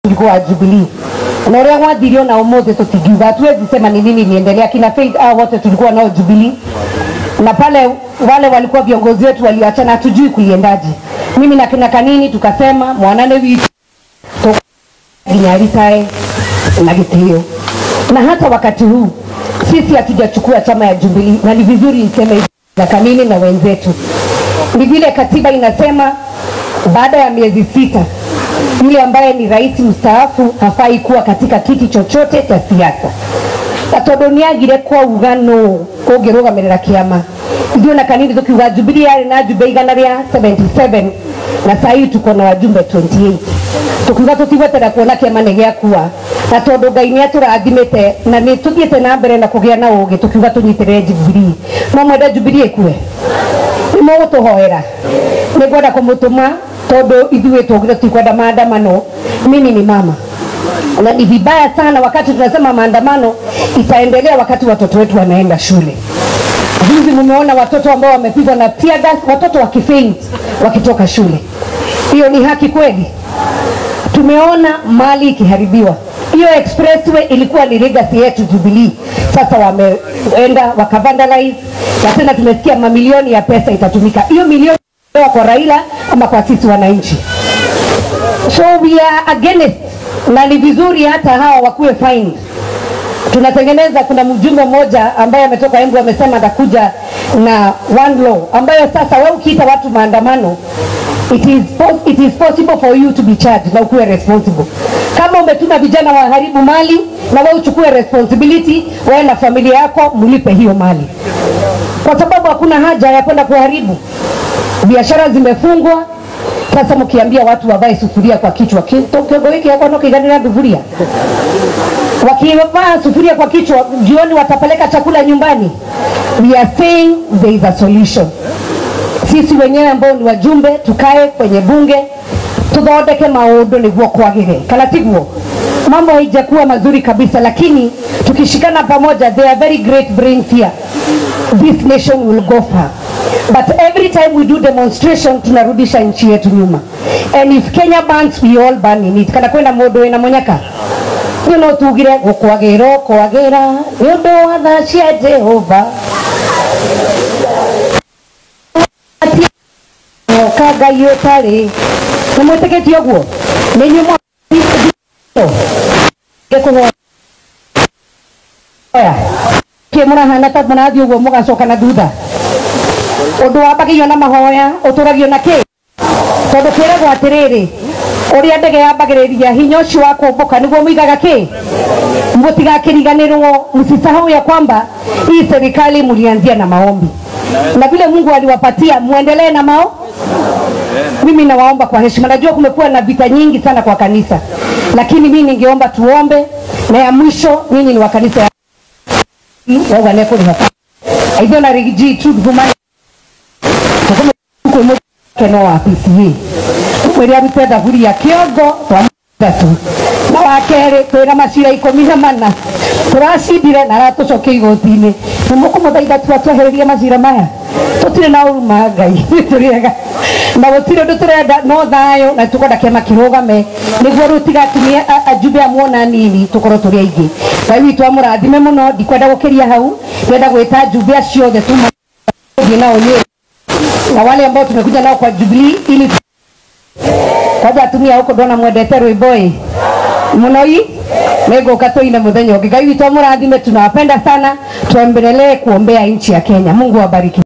ulikuwa wa Jubilee na ũrĩa gwathirio na ũmũthĩ tũtingiuga hatuwezi sema ni nini niendelea kina Faith hao wote tulikuwa nao Jubilee na pale wale walikuwa viongozi wetu waliachana, hatujui kuliendaje. Mimi na kina Kanini tukasema mwanane witu ginyaritae na gitio, na hata wakati huu sisi hatujachukua chama ya Jubilee, na ni vizuri niseme hivi na Kanini na wenzetu, ni vile katiba inasema baada ya miezi sita yule ambaye ni rais mstaafu hafai kuwa katika kiti chochote cha siasa na tondu niagire kwauga no ungirugamirira kiama ithuĩ na kanini tukiuga Jubilee yarĩ na jumbe igana rĩa 77 na saa hii tuko na wajumbe 28 tukiuga tutigweterera kuona kiama nĩ gĩakua na tondu Ngai nĩ atũrathimĩte na nĩ tũthiĩte na mbere na kũgĩa na ũgĩ tukiuga tũnyitĩrĩre Jubilee no mwende Jubilee ĩkue nĩ mũgũtũhoera nĩ ngwenda kũmũtũma tondu ithuĩ tũgire tutikwenda maandamano mimi ni mama na ni vibaya sana wakati tunasema maandamano itaendelea wakati watoto wetu wanaenda shule. Juzi mumeona watoto ambao wamepigwa na tear gas, watoto wakifaint wakitoka shule. Hiyo ni haki kweli? Tumeona mali ikiharibiwa. Hiyo expressway ilikuwa ni legacy yetu Jubilee, sasa wameenda wakavandalize, na tena tumesikia mamilioni ya pesa itatumika. Hiyo milioni kwa Raila ama kwa sisi wananchi? So we are against na ni vizuri hata hawa wakuwe fined. Tunatengeneza, kuna mjumbe mmoja ambaye ametoka Embu amesema atakuja na one law ambayo sasa wewe ukiita watu maandamano it is, pos- it is possible for you to be charged na ukuwe responsible. Kama umetuma vijana waharibu mali na wewe uchukue responsibility, wewe na familia yako mlipe hiyo mali, kwa sababu hakuna haja ya kwenda kuharibu. Biashara zimefungwa, sasa mkiambia watu wavae sufuria kwa kichwa, ki- to- kiongo hiki yako no kiganira sufuria, wakivaa sufuria kwa kichwa, jioni watapeleka chakula nyumbani. We are saying there is a solution. Sisi wenyewe ambao ni wajumbe tukae kwenye bunge tuthondeke maundu niguo kwagire, kana tiguo? Mambo haijakuwa mazuri kabisa, lakini tukishikana pamoja, there are very great brains here. This nation will go far. But every time we do demonstration tunarudisha nchi yetu nyuma. And if Kenya burns, we all burn in it. Kana kwenda mundu wina munyaka nä no tugire gå kwagä ra kwagä ra nä å ndå wa tha cia jehova ka ngai å tarä nä mwä tä kä tie å guo nä nyuä kä må rahana ta må rathiä å guo må gacoka na thutha å ndå wambagä na mahoya å tå ragio na kä tondå kä regwo atä rä rä å rä a ndege yambagä rä ria hinya å cio wa kå mbå ka nä guo må igaga kä må tigakä riganä rwo msisahau ya kwamba hii serikali mlianzia na maombi na vile mungu aliwapatia muendelee na mao mimi nawaomba kwa heshima najua kumekuwa na vita nyingi sana kwa kanisa lakini mimi ningeomba tuombe na ya mwisho nyinyi ni wa kanisa ya waganeko ni hapa aidha na rigiji tu dhumani keno wa PCA mwĩrĩ arute thaburi ya kĩongo twa tatu na wa kerĩ twĩna macira ikũmi na mana tũracindire na aratũcokia igoti-inĩ nĩ mũkũmũthaitha tu atwehererie macira maya tũtirĩ na ũruma ngai tũrĩega na gũtirĩ ũndũ tũrenda no thayũ na tũkwenda kĩama kĩrũgame nĩguo rĩu tigatumie a- ajumbe amuona nini tũkorwo tũrĩ aingĩ ngai witũ amũrathime mũno ndikwenda gũkĩria hau ndĩrenda gwĩta ajumbe acio othe tuma thiĩ nao nyĩrĩ na wale ambao tumekuja nao kwa Jubilee ili kwaja atumia huko ndona mwendete rwimbo ĩ mũno i nĩngũka tũine mũthenya ũngĩ ngai witũ amũrathime tunawapenda sana tuendelee kuombea nchi ya Kenya Mungu awabariki